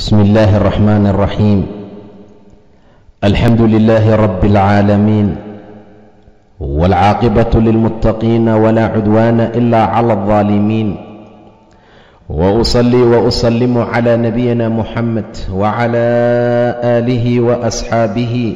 بسم الله الرحمن الرحيم الحمد لله رب العالمين والعاقبة للمتقين ولا عدوان إلا على الظالمين وأصلي وأسلم على نبينا محمد وعلى آله وأصحابه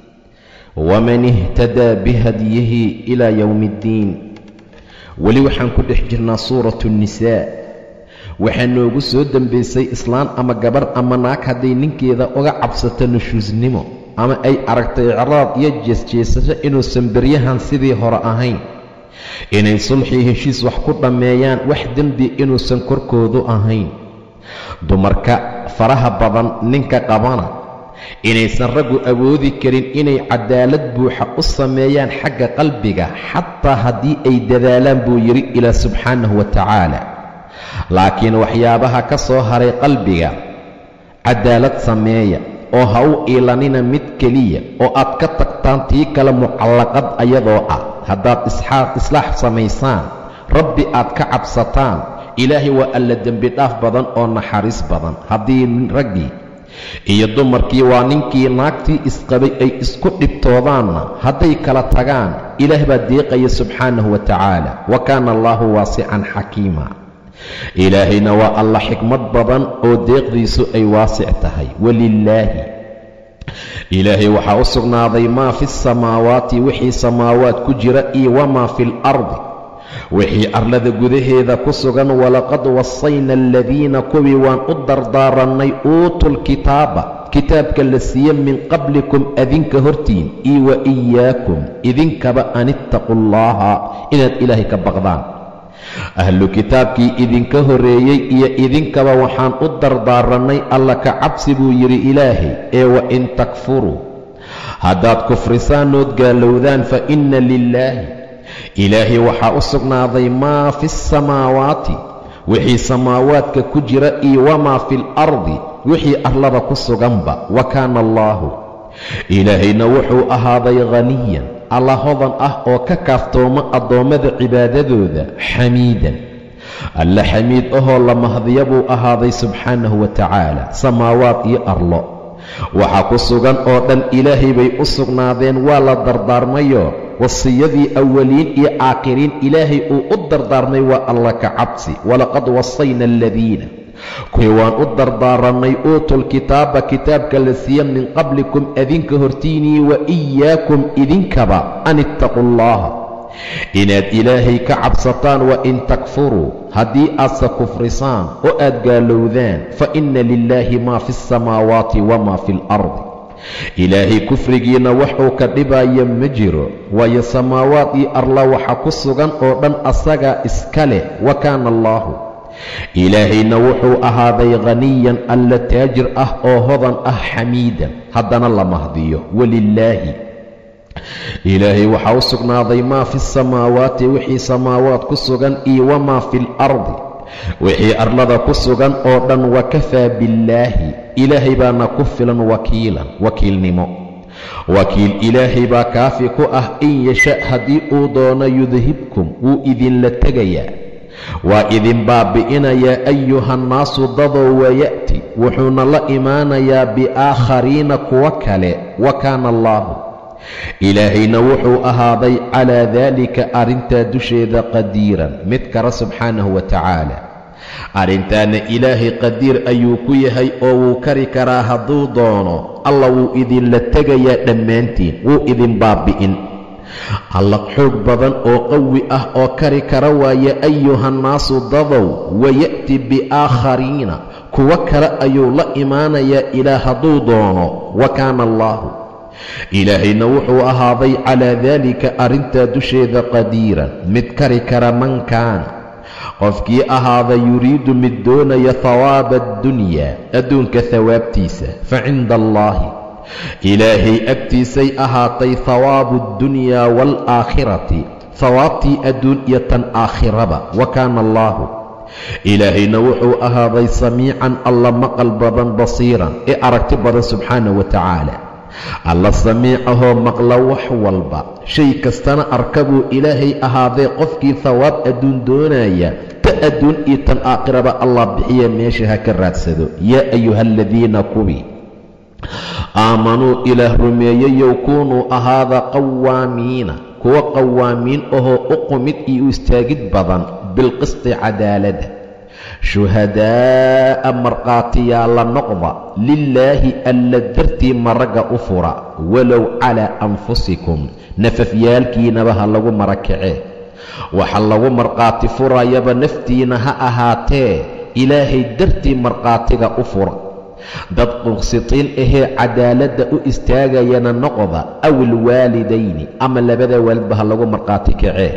ومن اهتدى بهديه إلى يوم الدين weli waxaan ku dhex jirnaa suuratu nnisaa waxaa noogu soo dembaysay islaan ama gabarh ama naag hadday ninkeeda uga cabsato nushuusnimo ama ay aragto icraad iyo jeesjeesasho inuusan beryahan sidii hore ahayn inay sulxii heshiis wax ku dhammeeyaan wax dembi inuusan korkoodu ahayn dumarka faraha badan ninka qabana inaysan raggu awoodi karin inay cadaalad buuxa u sameeyaan xagga qalbiga xataa haddii ay dadaalaan buu yidhi ilaa subxaanahu wa tacaala laakiin waxyaabaha ka soo haray qalbiga cadaalad sameeya oo ha u iilanina mid keliya oo aad ka tagtaan tii kale mucallaqad ayadoo ah haddaad islaax samaysaan rabbi aad ka cabsataan ilaahay waa alla dembidhaaf badan oo naxariis badan haddii raggii iyo dumarkii waa ninkii naagtii isqabay ay isku dhibtoodaanna hadday kala tagaan ilaah baa deeqaya subxaanahu wa tacaala wa kaana allaahu waasican xakiima ilaahayna waa alla xikmad badan oo deeqdiisu ay waasic tahay walilaahi ilaahay waxaa u sugnaaday maa fi samaawaati wixii samaawaad ku jira iyo wamaa fi alardi wixii arlada gudaheeda ku sugan walaqad wasayna aladiina kuwii waan u dardaarannay uutuulkitaaba kitaabka la siiye min qablikum adinka hortiin iyo wa iyaakum idinkaba an ittaquu llaha inaad ilaahay ka baqdaan ahlu kitaabkii idinka horreeyey iyo idinkaba waxaan u dardaarannay alla ka cabsi buu yidhi ilaahay ee wa in takfuruu haddaad kufrisaanood gaalowdaan fa inna lilaahi ilaahay waxaa u sugnaaday maa fi asamaawaati wixii samaawaadka ku jira iyo wamaa fi alardi wixii arlada ku suganba wa kaana allaahu ilaahayna wuxuu ahaaday khaniyan alla hodan ah oo ka kaaftooma addoommada cibaadadooda xamiidan alla xamiid ahoo la mahdiya buu ahaaday subxaanahu wa tacaala samaawaad iyo arlo waxaa ku sugan oo dhan ilaahay bay u sugnaadeen waa la dardaarmayo wasiyadii awaliin iyo aakhiriin ilaahay uu u dardaarmay waa alla ka cabsi walaqad wasayna aladiina kuwii waan u dardaarannay uutuulkitaaba kitaabka la siiya min qablikum adinka hortiinii wa iyaakum idinkaba an ittaquu allaha inaad ilaahay ka cabsataan wa in takfuruu haddii aadse kufrisaan oo aad gaalowdaan fa inna lilaahi maa fi asamaawaati wamaa fi alardi ilaahay kufrigiinna waxuu ka dhibaya ma jiro waayo samaawaad iyo arla waxa ku sugan oo dhan asagaa iska leh wa kaana allaahu ilaahayna wuxuu ahaaday khaniyan alla taajir ah oo hodan ah xamiidan haddana la mahdiyo walilaahi ilaahay waxaa u sugnaaday maa fi samaawaati wixii samaawaad ku sugan iyo wamaa fi alardi wixii arlada ku sugan oo dhan wakafaa billaahi ilaahay baana ku filan wakiilan wakiilnimo wakiil ilaahay baa kaafi ku ah in yasha haddii uu doono yudhibkum wuu idinla tegayaa waa idin baabi'inayaa ayuhannaasu dadoo waya'ti wuxuuna la imaanayaa biaakhariina kuwo kale wa kaana allaahu ilaahayna wuxuu ahaaday calaa daalika arrintaa dusheeda qadiiran mid kale subxaanahu wa tacaala arrintaana ilaahay qadiir ayuu ku yahay oo wuu kari karaa hadduu doono alla wuu idinla tegayaa dhammaantiin wuu idin baabi'in alla xoog badan oo qawi ah oo kari kara waaye ayuhannaasu dadow waya'ti biaakhariina kuwo kale ayuu la imaanayaa ilaa hadduu doono wa kaana allaahu ilaahayna wuxuu ahaaday calaa daalika arrintaa dusheeda qadiiran mid kari kara man kaana qofkii ahaada yuriidu mid doonaya hawaaba addunyaa adduunka hawaabtiisa fa cinda allaahi ilaahay agtiisay ahaatay hawaabu addunyaa waalaakhirati hawaabtii adduun iyo tan aakhiraba wa kaana allaahu ilaahayna wuxuu ahaaday samiican alla maqal badan basiiran ee aragti badan subxaanah wa tacaala alla samiicahoo maqla wax walba shay kastana arka buu ilaahay ahaadee qofkii hawaab adduun doonaya ta adduun iyo tan aakhiraba allah bixiya meesha ha ka raadsado yaa ayuha aladiina kuwii aamanuu ilaah rumeeyeyow kuunuu ahaada qawaamiina kuwa qawaamiin ahoo u qumid iyo u istaagid badan bilqisti cadaaladda shuhadaa'a markhaatiyaalla noqda lilaahi alla dartii maragga u fura walow calaa anfusikum nafafyaalkiinaba ha lagu marakacee waxa lagu markhaati furayaba naftiina ha ahaatee ilaahay dartii markhaatiga u fura dad quqsitiin ahee cadaaladda u istaagayana noqda aw ilwaalidayni ama labada waalidba ha lagu markhaati kacee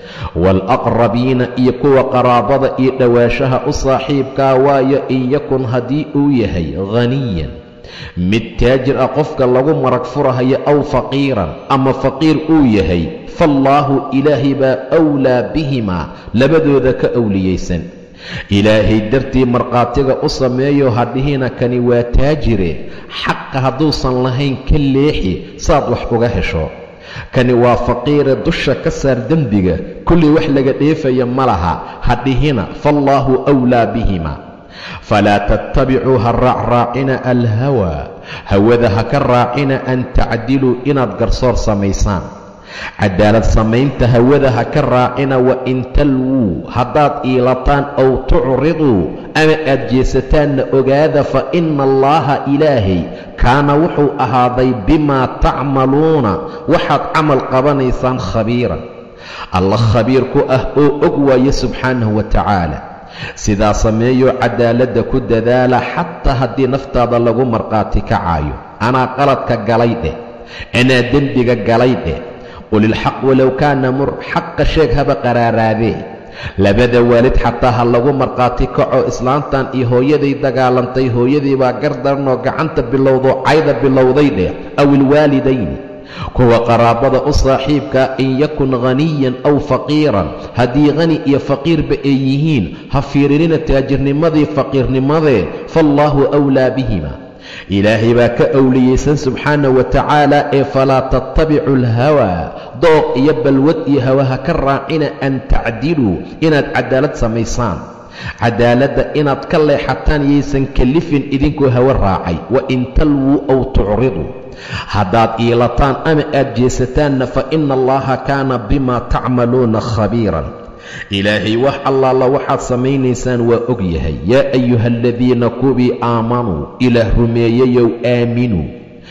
waalaqrabiina iyo kuwa qaraabada iyo dhowaashaha u saaxiibkaa waayo in yakun haddii uu yahay khaniyan mid taajir ah qofka lagu marag furahayo aw faqiiran ama faqiir uu yahay faallaahu ilaahay baa wlaa bihimaa labadooda ka owliyaysan ilaahay dartii markhaatiga u sameeyo hadhihina kani waa taajire xaqa hadduusan lahayn ka leexi saad wax uga hesho kani waa faqiire dusha ka saar dembiga kullii wax laga dheefaya ma laha hadhihina faallaahu wlaa bihima falaa tattabicuu ha raacraacina alhawaa hawada ha ka raacina an tacdiluu inaad garsoor samaysaan cadaalad samaynta hawada ha ka raacina wa in talwuu haddaad iilataan ow tucriduu ama aad jeesataanna ogaada fa ina allaaha ilaahay kaana wuxuu ahaaday bimaa tacmaluuna waxaad camal qabanaysaan khabiiran alla khabiir ku ah oo og waaye subxaanahu wa tacaala sidaa sameeyoo cadaaladda ku dadaala xataa haddii naftaada lagu markhaati kacaayo anaa qaladka galay dheh anaa dembiga galay dheh qulilxaq walow kaana mur xaqa sheeg haba qaraaraadee labada waalid xataa ha lagu markhaati kaco islaantan iyo hooyaday dagaalantay hooyadii baa gardaranoo gacanta bilowdoo cayda bilowday dheh aw ilwaalidayni kuwa qaraabada u saaxiibkaa in yakun khaniyan aw faqiiran haddii khani iyo faqiirba ay yihiin ha fiirinina taajirnimadii faqiirnimadee faallaahu wlaa bihima ilaahay baa ka owliyaysan subxaana wa tacaala ee falaa tattabicu alhawaa dooq iyo balwad iyo hawa ha ka raacina an tacdiluu inaad cadaalad samaysaan cadaaladda inaad ka leexataan yaysan kalifin idinkoo hawo raacay wa in talwuu aw tucriduu haddaad iilataan ama aad jeesataanna fa ina allaha kaana bimaa tacmaluuna khabiiran ilaahay wax allaala waxaad samaynaysaan waa og yahay yaa ayuha aladiina kuwii aamanuu ilaah rumeeyayow aaminuu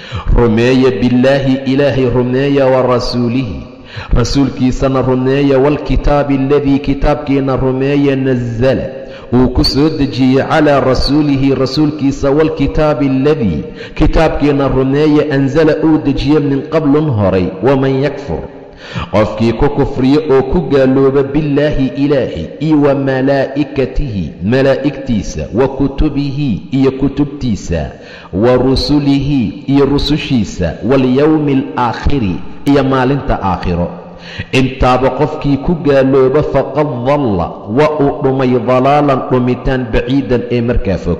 rumeeya billaahi ilaahay rumeeya wa rasuulihi rasuulkiisana rumeeya waalkitaabi aladii kitaabkiina rumeeya nasala uu ku soo dejiyey calaa rasuulihi rasuulkiisa waalkitaabi aladii kitaabkiina rumeeya ansala uu dejiye min qablun horay waman yakfur qofkii ku kufriyo oo ku gaalooba billaahi ilaahi iyo wa malaa'ikatihi malaa'igtiisa wa kutubihi iyo kutubtiisa wa rusulihi iyo rusushiisa walyowmi alaakhiri iyo maalinta aakhiro intaaba qofkii ku gaalooba faqad dalla waa uu dhumay dalaalan dhumitaan baciidan ee markaa fog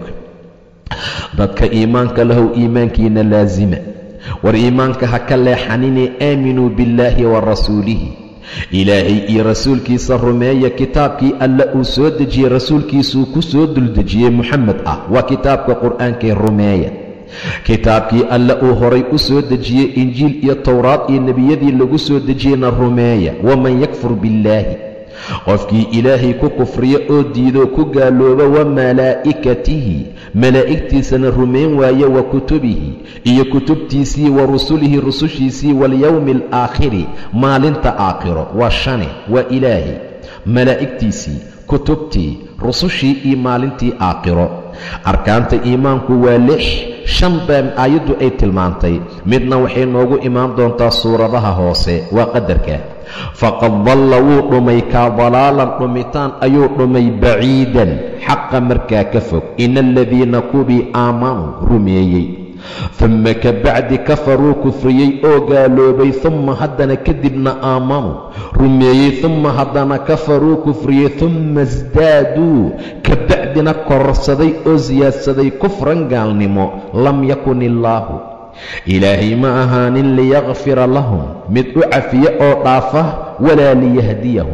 dadka iimaanka lahow iimaankiina laasima war iimaanka ha ka leexanine aaminuu billaahi wa rasuulihi ilaahay iyo rasuulkiisa rumeeya kitaabkii alle uu soo dejiyey rasuulkiisuu ku soo duldejiyey moxamed ah waa kitaabka qur'aankee rumeeya kitaabkii alle uu horay u soo dejiyey injiil iyo towraad iyo nebiyadii lagu soo dejiyeyna rumeeya waman yakfur billaahi qofkii ilaahay ku kufriyo oo diidoo ku gaalooba wa malaa'ikatihi malaa'igtiisana rumayn waaye wa kutubihi iyo kutubtiisii wa rusulihi rusushiisii walyowmi alaakhiri maalinta aakhiro waa shane waa ilaahay malaa'igtiisii kutubtii rusushii iyo maalintii aakhiro arkaanta iimaanku waa lix shan baa aayaddu ay tilmaantay midna waxay noogu imaan doontaa suuradaha hoose waa qadarka faqad dalla wuu dhumay kaa dalaalan dhumitaan ayuu dhumay baciidan xaqa markaa ka fog ina aladiina kubii aamanuu rumeeyey dumma ka bacdi kafaruu kufriyey oo gaaloobay dumma haddana kadibna aamanuu rumeeyey dumma haddana kafaruu kufriyey dumma isdaaduu ka bacdina kororsaday oo siyaadsaday kufran gaalnimo lam yakun illaahu ilaahay ma ahaanin liyakfira lahum mid u cafiya oo dhaafa walaa liyahdiyahum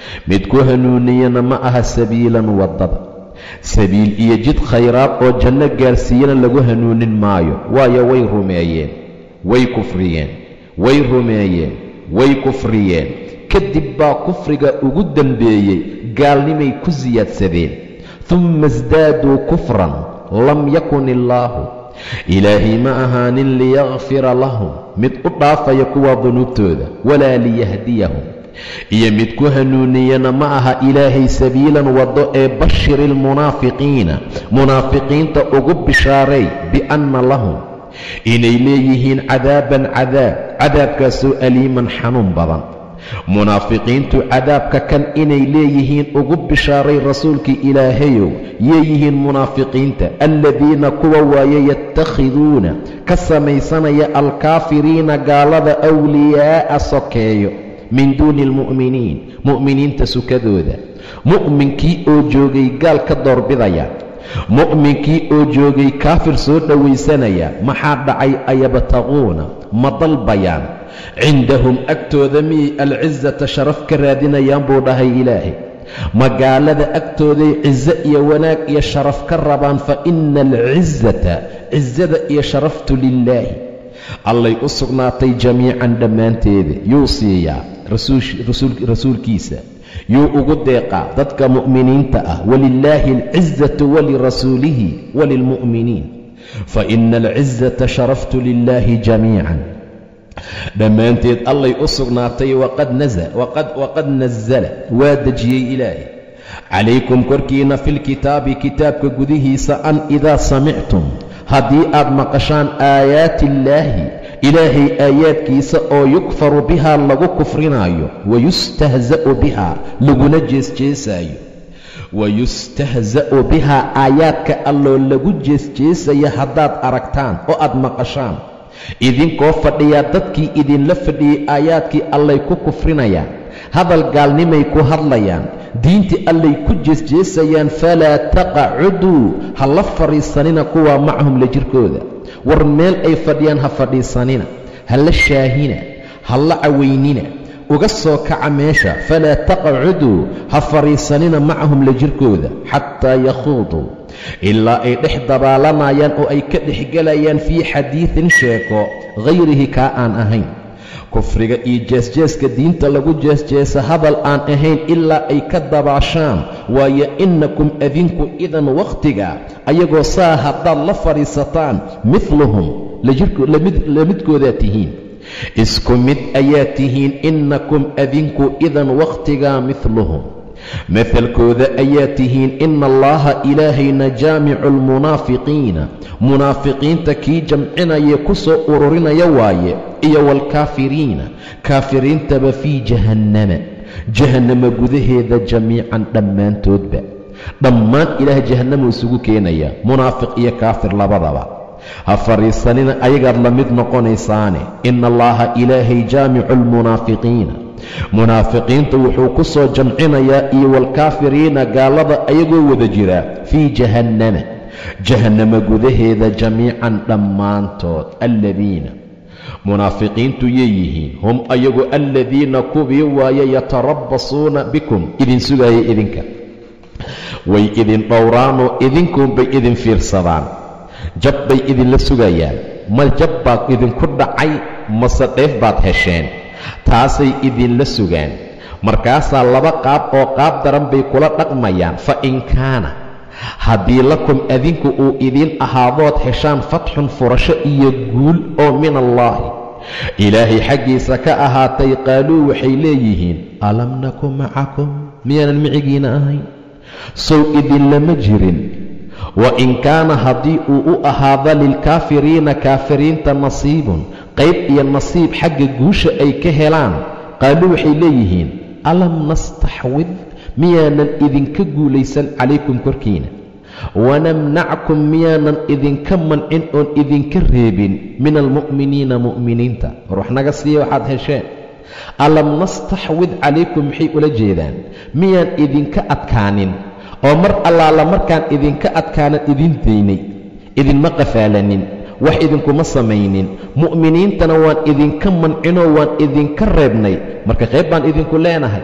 mid ku hanuuniyana ma aha sabiilan waddada sabiil iyo jid khayraad oo janno gaarsiiyana lagu hanuunin maayo waayo way rumeeyeen way kufriyeen way rumeeyeen way kufriyeen kadib baa kufriga ugu dembeeyey gaalnimay ku siyaadsadeen dumma isdaaduu kufran lam yakun illaahu ilaahay ma ahaanin liyakfira lahum mid u dhaafaya kuwa dunuubtooda walaa liyahdiyahum iyo mid ku hanuuniyana ma aha ilaahay sabiilan waddo ee bashiri almunaafiqiina munaafiqiinta ugu bishaaray bianna lahum inay leeyihiin cadaaban cadaab cadaabkaasoo aliiman xanuun badan munaafiqiintu cadaabka kan inay leeyihiin ugu bishaaray rasuulkii ilaahayow yeeyihiin munaafiqiinta aladiina kuwa waaye yatakhiduuna ka samaysanaya alkaafiriina gaalada awliyaa'a sokeeyo min duuni almu'miniin mu'miniinta sukadooda mu'minkii oo joogay gaal ka doorbidaya mu'minkii oo joogay kaafir soo dhowaysanaya maxaa dhacay ayabtaquuna ma dalbayaan cindahum agtooda miyay alcisata sharaf ka raadinayaan buu dhahay ilaahay magaalada agtooday ciso iyo wanaag iyo sharaf ka rabaan fa ina alcisata cisada iyo sharaftu lilaahi allay u sugnaatay jamiican dhammaanteeda yuu siiyaa rasuulkiisa yuu ugu deeqaa dadka mu'miniinta ah walilaahi alcisatu walirasuulihi walilmu'miniin fa ina alcisata sharaftu lilaahi jamiican dhammaanteed allay u sugnaatay waqad nasala waa dejiyey ilaahay calaykum korkiina filkitaabi kitaabka gudihiisa an idaa samictum haddii aad maqashaan aayaati illaahi ilaahay aayaadkiisa oo yukfaru bihaa lagu kufrinaayo wayustahza'u bihaa laguna jeesjeesaayo wayustahza'u bihaa aayaadka alloo lagu jeesjeesaya haddaad aragtaan oo aad maqashaan idinkoo fadhiyaa dadkii idinla fadhiyey aayaadkii allay ku kufrinayaan hadal gaalnimay ku hadlayaan diintii allay ku jeesjeesayaan falaa taqacuduu ha la fadhiisanina kuwaa macahum la jirkooda war meel ay fadhiyaan ha fadhiisanina ha la shaahina ha la cawaynina uga soo kaca meesha falaa taqacuduu ha fadhiisanina macahum la jirkooda xataa yakhuuduu ilaa ay dhex dabaalanayaan oo ay ka dhexgelayaan fii xadiidin sheeko hayrihi kaa aan ahayn kufriga iyo jeesjeeska diinta lagu jeesjeesa hadal aan ahayn ilaa ay ka dabaashaan waayo innakum adinku idan wakhtiga ayagoo saa haddaad la fadhiisataan midluhum la midkoodaa tihiin isku mid ayaa tihiin innakum adinku idan wakhtigaa midluhum mahalkooda ayaa tihiin ina allaha ilaahayna jaamicu almunaafiqiina munaafiqiinta kii jamcinaya ku soo ururinaya waaye iyo waalkaafiriina kaafiriintaba fii jahannama jahannama gudaheeda jamiican dhammaantoodba dhammaan ilaah jahannama isugu keenaya munaafiq iyo kaafir labadaba ha fadhiisanina ayagaad la mid noqonaysaane ina allaha ilaahay jaamicu almunaafiqiina munaafiqiinta wuxuu ku soo jamcinayaa iyo waalkaafiriina gaalada ayagoo wada jira fii jahannama jahannama gudaheeda jamiican dhammaantood alladiina munaafiqiintu yeeyihiin hum ayagu alladiina kuwii waaye yatarabbasuuna bikum idin sugaaya idinka way idin dhowraanoo idinkuunbay idin fiirsadaan jab bay idinla sugayaan ma jab baad idinku dhacay mase dheef baad hesheen taasay idinla sugaan markaasaa laba qaab oo qaab daran bay kula dhaqmayaan fa in kaana haddii lakum adinku uu idiin ahaadood heshaan fatxun furasho iyo guul oo min allaahi ilaahay xaggiisa ka ahaatay qaaluu waxay leeyihiin alam naku macakum miyaanan micigiina ahayn sow idinlama jirin wa in kaana haddii uu u ahaado lilkaafiriina kaafiriinta nasiibun qayb iyo nasiib xagga guusha ay ka helaan qaaluu waxay leeyihiin alam nastaxwid miyaanan idinka guulaysan calaykum korkiina wanamnackum miyaanan idinka mancin oon idinka reebin min almu'miniina mu'miniinta war wax naga siiya waxaad hesheen alam nastaxwid calaykum maxay ula jeedaan miyaan idinka adkaanin oo mar allaala markaan idinka adkaanan idin daynay idinma qafaalanin wax idinkuma samaynin mu'miniintana waan idinka mancinoo waan idinka reebnay marka qayb baan idinku leenahay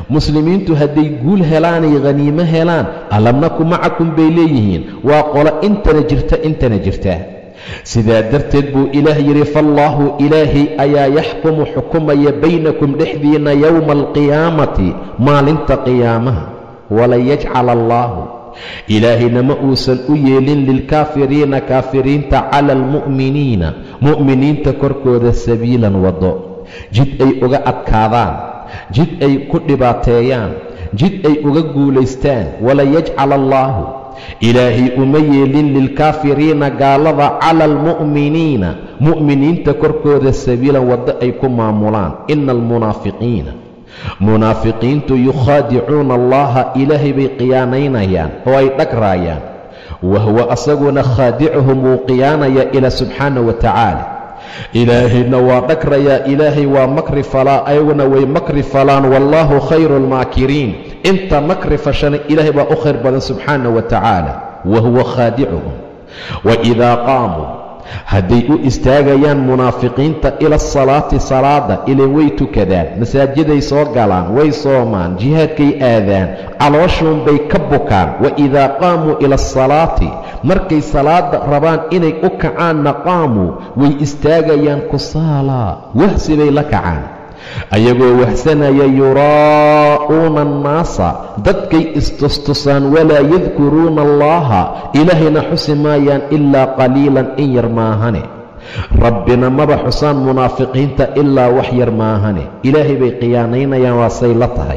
muslimiintu hadday guul helaanay khaniimo helaan alam naku macakum bay leeyihiin waa qolo intana jirta intana jirta sidaa darteed buu ilaah yidhi faallaahu ilaahay ayaa yaxkumu xukumaya baynakum dhexdiinna yowma alqiyaamati maalinta qiyaamaha walayajcal allaahu ilaahayna ma uusan u yeelin lilkaafiriina kaafiriinta cala almu'miniina mu'miniinta korkooda sabiilan waddo jid ay uga adkaadaan jid ay ku dhibaateeyaan jid ay uga guulaystaan walayajcal allaahu ilaahay uma yeelin lilkaafiriina gaalada cala almu'miniina mu'miniinta korkooda sabiilan waddo ay ku maamulaan ina almunaafiqiina munaafiqiintu yukhaadicuuna allaha ilaahay bay khiyaanaynayaan oo ay dhagraayaan wahuwa asaguna khaadicuhum wuu khiyaanayaa ilaa subxaana wa tacaala ilaahayna waa dhagrayaa ilaahay waa makri falaa ayaguna way makri falaan wallaahu khayru almaakiriin inta makri fashana ilaahay baa u khayr badan subxaana wa tacaala wa huwa khaadicuhum waidaa qaamuu hadday u istaagayaan munaafiqiinta ila asalaati salaada ilan way tukadaan masaajiday soo galaan way soomaan jihaadkay aadaan calooshuun bay ka bukaan waidaa qaamuu ila asalaati markay salaada rabaan inay u kacaanna qaamuu way istaagayaan kusaalaa wahsi bay la kacaan ayagoo wahsanaya yuraa'uuna annaasa dadkay istustusaan walaa yadkuruuna allaha ilaahayna xusi maayaan ilaa qaliilan in yar maahane rabbina maba xusaan munaafiqiinta ilaa wax yar maahane ilaahay bay khiyaanaynayaan waa say la tahay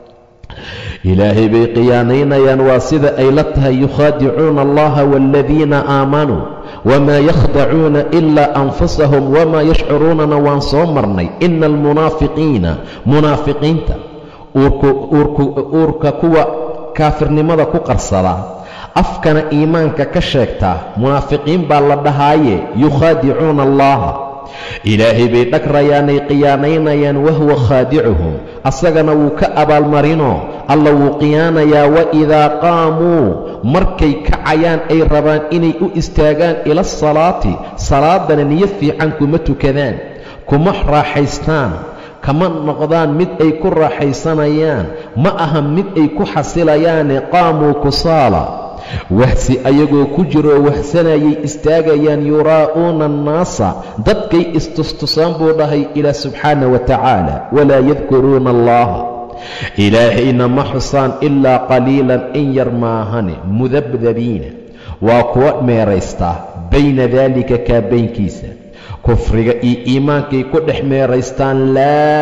ilaahay bay khiyaanaynayaan waa sida ay la tahay yukhaadicuuna allaha waaladiina aamanuu wamaa yakhdacuuna ilaa anfusahum wamaa yashcuruunana waan soo marnay ina almunaafiqiina munaafiqiinta uurka kuwa kaafirnimada ku qarsada afkana iimaanka ka sheegtaa munaafiqiin baa la dhahaaye yukhaadicuuna allaha ilaahay bay dhagrayaanay khiyaanaynayaan wahuwa khaadicuhum asagana wuu ka abaalmarinoo alla wuu khiyaanayaa waidaa qaamuu markay kacayaan ay rabaan inay u istaagaan ila asalaati salaadana niyo fiican kuma tukadaan kuma raaxaystaan kama noqdaan mid ay ku raaxaysanayaan ma aha mid ay ku xasilayaane qaamuu kusaala wahsi ayagoo ku jiroo wahsanayay istaagayaan yuraa'uuna annaasa dadkay istustusaan buu dhahay ilaa subxaana wa tacaala walaa yadkuruuna allaha ilaahayna ma xusaan ilaa qaliilan in yar maahane mudabdabiina waa kuwa meeraystaa bayna daalika kaabaynkiisa kufriga iyo iimaankay ku dhex meeraystaan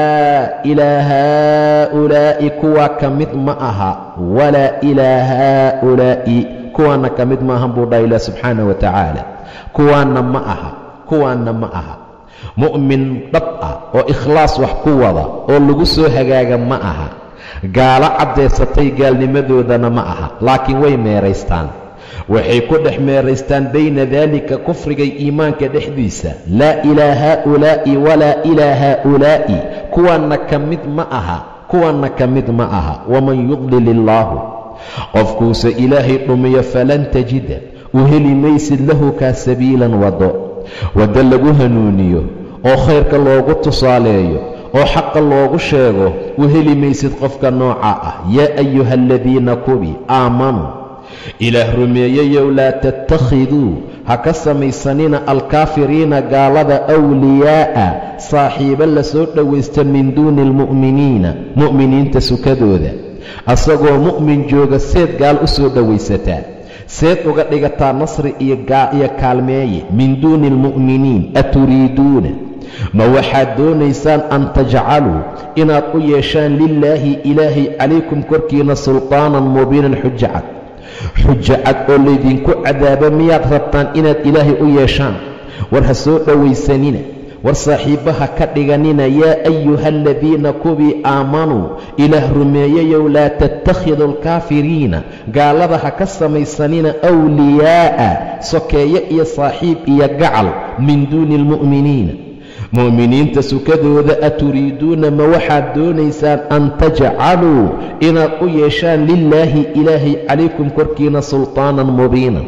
laa ilaa haa'ulaa'i kuwaa ka mid ma aha walaa ilaa haa'ulaa'i kuwaanna ka mid maahan buu dhaha ilah subxaana wa tacaala kuwaanna ma aha kuwaanna ma aha mu'min dhab ah oo ikhlaas wax ku wada oo lagu soo hagaaga ma aha gaalo caddaysatay gaalnimadoodana ma aha laakiin way meeraystaan waxay ku dhex meeraystaan bayna daalika kufriga iimaanka dhexdiisa laa ilaa haa'ulaa'i walaa ilaa haa'ulaa'i kuwaanna ka mid ma aha kuwaanna ka mid ma aha waman yudlil illaahu qofkuuse ilaahay dhumiyo falan tajida u heli maysid lahu kaa sabiilan waddo waddo lagu hanuuniyo oo khayrka loogu tusaaleeyo oo xaqa loogu sheego u heli maysid qofka nooca ah yaa ayuha aladiina kubi aamanuu ilaah rumeeyayow laa tattakhiduu ha ka samaysanina alkaafiriina gaalada awliyaa'a saaxiibo la soo dhowaysta min duuni almu'miniina mu'miniinta sukadooda asagoo mu'min jooga seed gaal u soo dhowaysataa seed uga dhigataa nasri iyo kaalmeeye min duuni almu'miniin aturiiduuna ma waxaad doonaysaan an tajcaluu inaad u yeeshaan lilaahi ilaahay calaykum korkiina sultaanan mubiinan xujo cad xujo cad oo laydinku cadaabo miyaad rabtaan inaad ilaahay u yeeshaan war ha soo dhowaysanina war saaxiibbaha ka dhiganina yaa ayuha aladiina kuwii aamanuu ilaah rumeeyayow laa tattakhiduu alkaafiriina gaalada ha ka samaysanina wliyaa'a sokeeye iyo saaxiib iyo gacal min duuni almu'miniina mu'miniinta sukadooda aturiiduuna ma waxaad doonaysaan an tajcaluu inaad u yeeshaan lilaahi ilaahay calaykum korkiina sultaanan mubiinan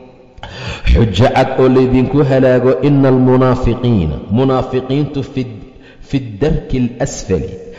xujo cad oo laydinku halaago ina almunaafiqiina munaafiqiintu fi darki alasfali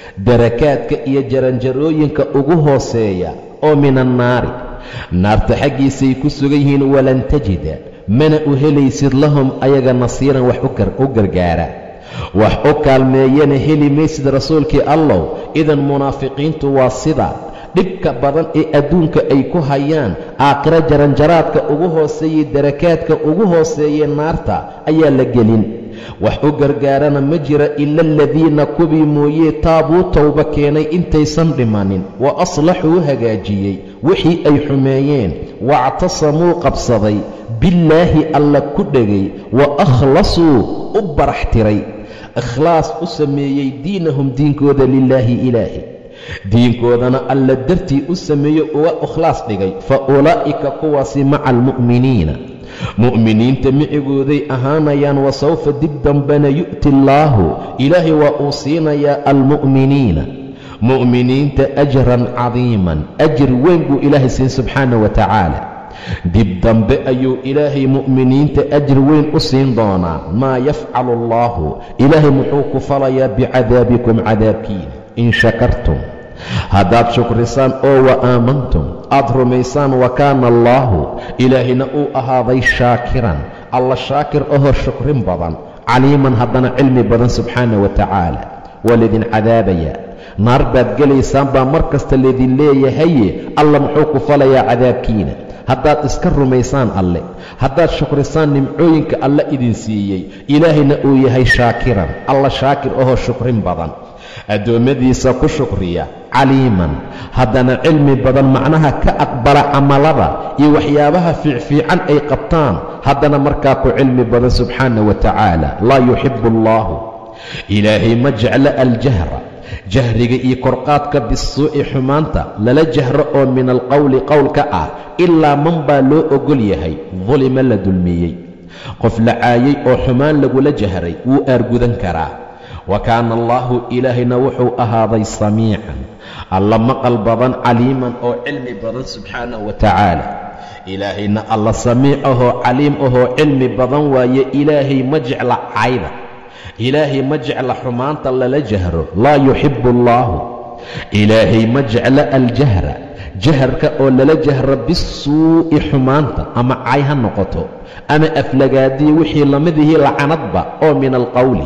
darakaadka iyo jaranjarooyinka ugu hooseeya oo min annaari naarta xaggiisay ku sugan yihiin walan tajida mana u helaysid lahum ayaga nasiiran wax u gargaara wax u kaalmeeyana heli maysid rasuulkii allow idan munaafiqiintu waa sida dhibka badan ee adduunka ay ku hayaan aakhiro jaranjaraadka ugu hooseeyey darakaadka ugu hooseeyey naarta ayaa la gelin wax u gargaarana ma jira ila aladiina kuwii mooyee taabuu towba keenay intaysan dhimanin wa aslaxuu hagaajiyey wixii ay xumeeyeen waactasamuu qabsaday billaahi alla ku dhegay wa akhlasuu u barax tiray ikhlaas u sameeyey diinahum diinkooda lilaahi ilaahi diinkoodana alla dartii u sameeyo uga ikhlaas dhigay fa ulaa'ika kuwaasi maca almu'miniina mu'miniinta micigooday ahaanayaan wa sawfa dib dambena yu'ti allaahu ilaahay waa uu siinayaa almu'miniina mu'miniinta ajran cadiiman ajir weyn buu ilaahay siin subxaana wa tacaala dib dambe ayuu ilaahay mu'miniinta ajir weyn u siin doonaa maa yafcalu allaahu ilaahay muxuu ku falayaa bicadaabikum cadaabkiina in shakartum haddaad shukrisaan oo wa aamantum aad rumaysaan wa kaana allaahu ilaahayna uu ahaaday shaakiran alla shaakir ahoo shukrin badan caliiman haddana cilmi badan subxaana wa tacaala waa laydin cadaabaya naar baad gelaysaan baa mar kasta laydin leeyahaye alla muxuu ku falayaa cadaabkiina haddaad iska rumaysaan alle haddaad shukrisaan nimcooyinka alla idin siiyey ilaahayna uu yahay shaakiran alla shaakir ahoo shukrin badan addoommadiisa ku shukriya caliiman haddana cilmi badan macnaha ka aqbala camalada iyo waxyaabaha fiicfiican ay qabtaan haddana markaa ku cilmi badan subxaana wa tacaala laa yuxibu allaahu ilaahay ma jeclo aljahra jahriga iyo korqaadka bisuu'i xumaanta lala jahro oo min alqowli qowlka ah ilaa man baa loo ogol yahay dulima la dulmiyey qof la caayay oo xumaan lagula jahray wuu aargudan karaa wa kaana allaahu ilaahayna wuxuu ahaaday samiican alla maqal badan caliiman oo cilmi badan subxaanah wa tacaala ilaahayna alla samiic ahoo caliim ahoo cilmi badan waaye ilaahay ma jecla cayda ilaahay ma jecla xumaanta lala jahro laa yuxibu allaahu ilaahay ma jecla aljahra jaharka oo lala jahro bisuu'i xumaanta ama cay ha noqoto ama aflagaadiya wixii lamidihii lacanadba oo min alqowli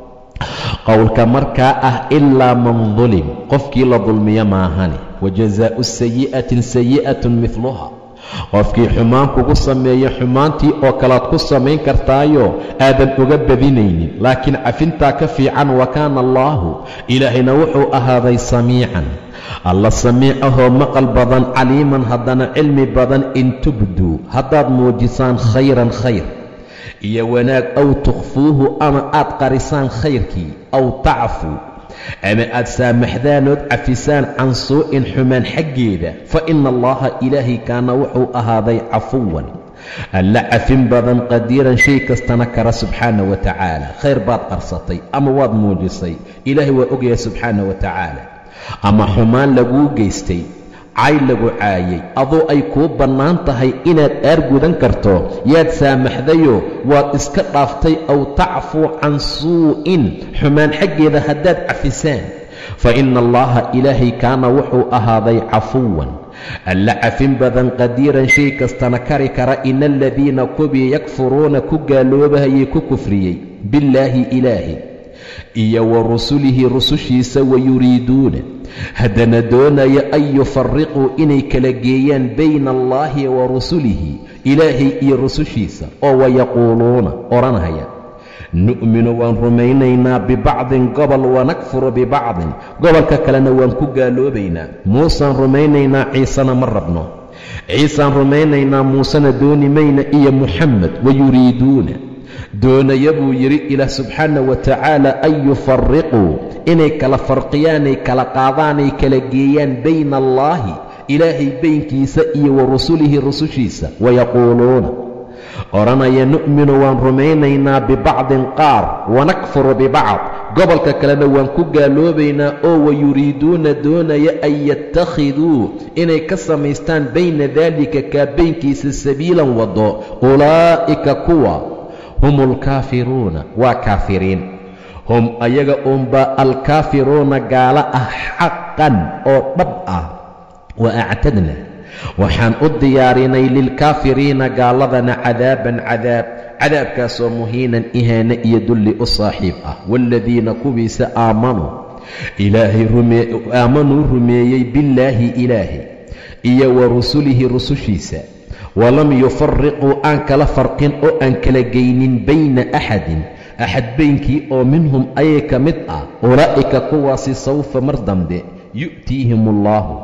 qowlka markaa ah ilaa man dulim qofkii la dulmiyo maahane wa jazaa'u sayi'atin sayi'atun midluha qofkii xumaan kugu sameeya xumaantii oo kalead ku samayn kartaayo aadan uga badinaynin laakiin cafintaa ka fiican wa kaana allaahu ilaahayna wuxuu ahaaday samiican alla samiic ahoo maqal badan caliiman haddana cilmi badan in tubduu haddaad muujisaan khayran khayr iyo wanaag aw tukhfuuhu ama aad qarisaan khayrkii aw tacfuu ama aad saamaxdaanood cafisaan can suu'in xumaan xaggeeda fa ina allaha ilaahay kaana wuxuu ahaaday cafuwan alla cafin badan qadiiran shay kastana kara subxaana wa tacaala khayr baad qarsatay ama waad muujisay ilaahay waa ogyahay subxaana wa tacaala ama xumaan laguu geystay cay lagu caayay adoo ay kuu bannaan tahay inaad aargudan karto yaad saamaxdayoo waad iska dhaaftay aw tacfuu can suu'in xumaan xaggeeda haddaad cafisaan fa ina allaha ilaahay kaana wuxuu ahaaday cafuwan alla cafin badan qadiiran shay kastana kari kara ina aladiina kubii yakfuruuna ku gaaloobahayay ku kufriyey billaahi ilaahi iyo wa rusulihi rusushiisa wayuriiduuna haddana doonaya an yufariquu inay kala geeyaan bayna allaahi wa rusulihi ilaahay iyo rusushiisa oo wayaquuluuna odhanaya nu'minu waan rumaynaynaa bibacdin gobol wanakfuru bibacdin gobolka kalena waan ku gaaloobaynaa muusaan rumaynaynaa ciisena ma rabno ciisaan rumaynaynaa muusena dooni mayna iyo muxamed wayuriiduuna doonaya buu yidhi ilaah subxaana wa tacaala an yufariquu inay kala farqiyaanay kala qaadaanay kala geeyaan bayna allaahi ilaahay baynkiisa iyo wa rusulihi rusushiisa wayaquuluuna odhanaya nu'minu waan rumaynaynaa bibacdin qaar wanakfuru bibacd gobolka kalena waan ku gaaloobaynaa oo wayuriiduuna doonaya an yattakhiduu inay ka samaystaan bayna daalika kaa baynkiisa sabiilan waddo ulaa'ika kuwa hum alkaafiruuna waa kaafiriin hum ayaga uunbaa alkaafiruuna gaalo ah xaqan oo dhab ah wa actadna waxaan u diyaarinay lilkaafiriina gaaladana cadaaban cadaab cadaabkaasoo muhiinan ihaane iyo dulli u saaxiib ah waaladiina kuwiisa aamanuu ilaahay aamanuu rumeeyey billaahi ilaahay iyo wa rusulihi rusushiisa walam yufariquu aan kala farqin oo aan kala geynin bayna axadin axad beynkii oo minhum ayay ka mid ah ulaa'ika kuwaasi sawfa mar dambe yu'tiihim allaahu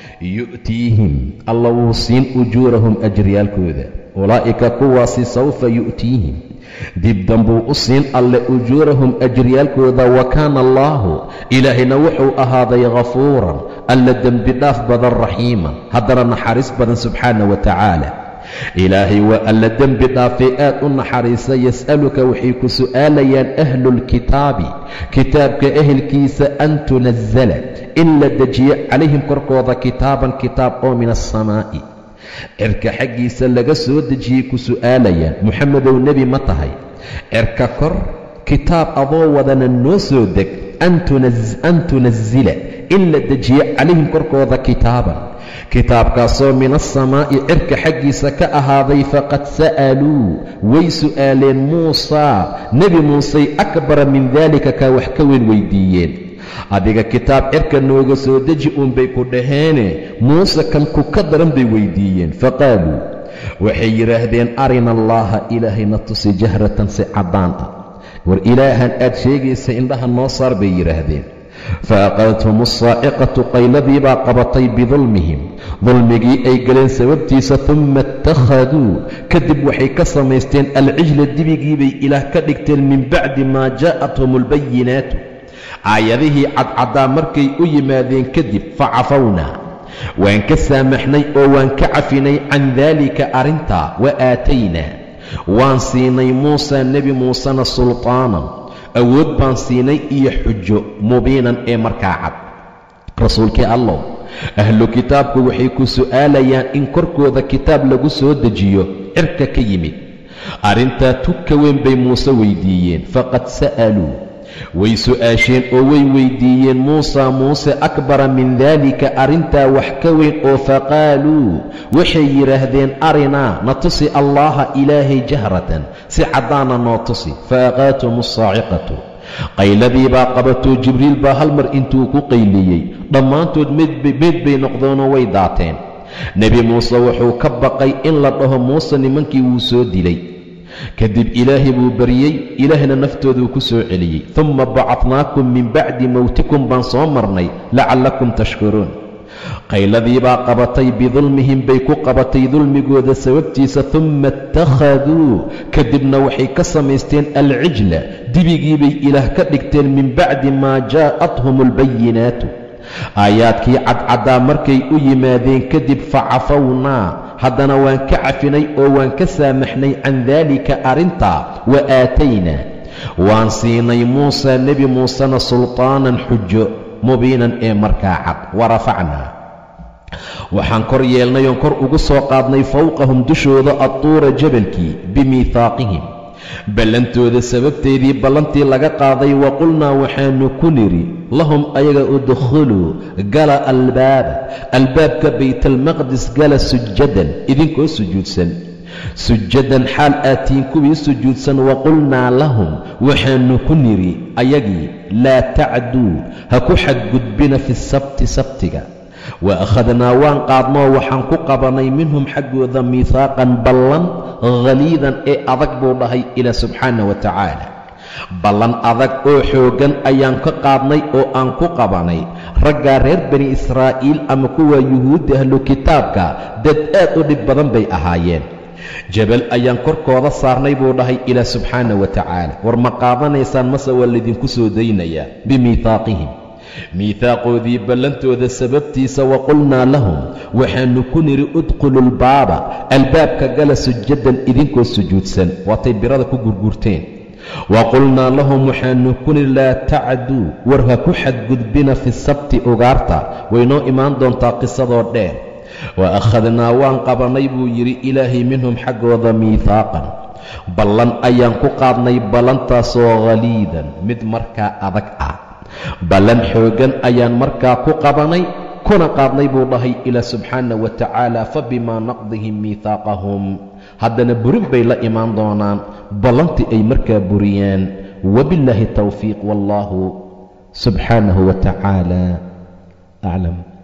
yu'tiihim alla wuu siin ujuurahum ajriyaalkooda ulaa'ika kuwaasi sawfa yu'tiihim dib dambuu u siin alle ujuurahum ajriyaalkooda wa kaana allaahu ilaahayna wuxuu ahaaday ghafuuran alla dembi dhaaf badan raxiiman haddana naxariis badan subxaana wa tacaala ilaahay waa alla dembi dhaafay aad u naxariisa yas'aluka waxay ku su'aalayaan ahlulkitaabi kitaabka ehelkiisa an tunazala in la dejiyo calayhim korkooda kitaaban kitaab oo min alsamaa'i cirka xaggiisa laga soo dejiyey ku su'aalayaan muxamedow nebi ma tahay cirka kor kitaab adoo wadana noo soo deg an tunazila in la dejiyo calayhim korkooda kitaaban kitaabkaasoo min alsamaa'i cirka xaggiisa ka ahaaday faqad sa'aluu way su'aaleen muusaa nebi muusey akbara min daalika kaa wax ka weyn weydiiyeen adiga kitaab cirka nooga soo deji uunbay ku dhaheene muuse kan ku ka daran bay weydiiyeen faqaaluu waxay yidhaahdeen arina allaaha ilaahayna tusi jahratan si caddaan ah war ilaahan aad sheegaysa indhaha noo saar bay yidhaahdeen faaqadathum alsaaciqatu qayladii baa qabatay bidulmihim dulmigii ay galeen sababtiisa tumma ittakhaduu kadib waxay ka samaysteen alcijla dibigiibay ilaah ka dhigteen min bacdi maa jaa'athum albayinaatu aayadihii cadcaddaa markay u yimaadeen kadib facafawnaa waan ka saamaxnay oo waan ka cafinay can daalika arrintaa wa aataynaa waan siinay muusa nebi muusena sultaanan awood baan siinay iyo xujo mubiinan ee markaa cad rasuulkii allow ahlu kitaabku waxay ku su'aalayaan in korkooda kitaab lagu soo dejiyo cirka ka yimid arrintaa tugka weyn bay muuse weydiiyeen faqad sa'aluu way su'aasheen oo way weydiiyeen muusa muuse akbara min daalika arrintaa wax ka weyn oo faqaaluu waxay yidhaahdeen arinaa na tusi allaaha ilaahay jahratan si caddaana noo tusi faaqaatum alsaaciqatu qayladii baa qabatoo jibriil baa hal mar intuu ku qayliyey dhammaantood meed bay noqdeenoo way daateen nebi muuse wuxuu ka baqay in la dhaho muuse nimankii wuu soo dilay kadib ilaahay buu baryey ilaahna naftooduu ku soo celiyey tumma bacadnaakum min bacdi mowtikum baan soo marnay lacallakum tashkuruun qayladii baa qabatay bidulmihim bay ku qabatay dulmigooda sababtiisa tumma ittakhaduu kadibna waxay ka samaysteen alcijla dibigiibay ilaah ka dhigteen min bacdi maa jaa'athum albayinaatu aayaadkii cadcaddaa markay u yimaadeen kadib facafawnaa haddana waan ka cafinay oo waan ka saamaxnay can daalika arrintaa wa aataynaa waan siinay muusa nebi muusena sultaanan xujo mubiinan ee markaa cad wa rafacnaa waxaan kor yeelnay oon kor ugu soo qaadnay fowqahum dushooda adtuura jabalkii bimiihaaqihim ballantooda sababteedii ballantii laga qaaday wa qulnaa waxaannu ku nidhi lahum ayaga udkhuluu gala albaaba albaabka baytalmaqdis gala sujadan idinkoo sujuudsan sujadan xaal aatiin kuwii sujuudsan wa qulnaa lahum waxaannu ku nidhi ayagii laa tacduu ha ku xadgudbina fi sabti sabtiga wa akhadnaa waan qaadnoo waxaan ku qabanay minhum xaggooda miihaaqan ballan khaliidan ee adag buu dhahay ilaa subxaana wa tacaala ballan adag oo xooggan ayaan ka qaadnay oo aan ku qabanay raggaa reer bani israa'iil ama kuwa yuhuudda ahlu kitaabka dad aad u dhib badan bay ahaayeen jabal ayaan korkooda saarnay buu dhahay ilaa subxaana wa tacaala war ma qaadanaysaan mase waa laydinku soo daynayaa bimiihaaqihim miihaaqoodii ballantooda sababtiisa wa qulnaa lahum waxaannu ku nidhi udkhulu lbaaba albaabka gala sujadan idinkoo sujuudsan waatay birada ku gurgurteen wa qulnaa lahum waxaannu ku nidhi laa tacduu war ha ku xadgudbina fi sabti ugaarta waynoo imaan doontaa qisadoo dheer wa akhadnaa waan qabannay buu yidhi ilaahay minhum xaggooda miihaaqan ballan ayaan ku qaadnay ballantaasoo khaliidan mid markaa adag ah ballan xooggan ayaan markaa ku qabanay kuna qaadnay buu dhahay ilaa subxaana wa tacaala fa bimaa naqdihim miihaaqahum haddana burin bay la imaan doonaan ballantii ay markaa buriyeen wabillaahi towfiiq wallaahu subxaanahu wa tacaala aclam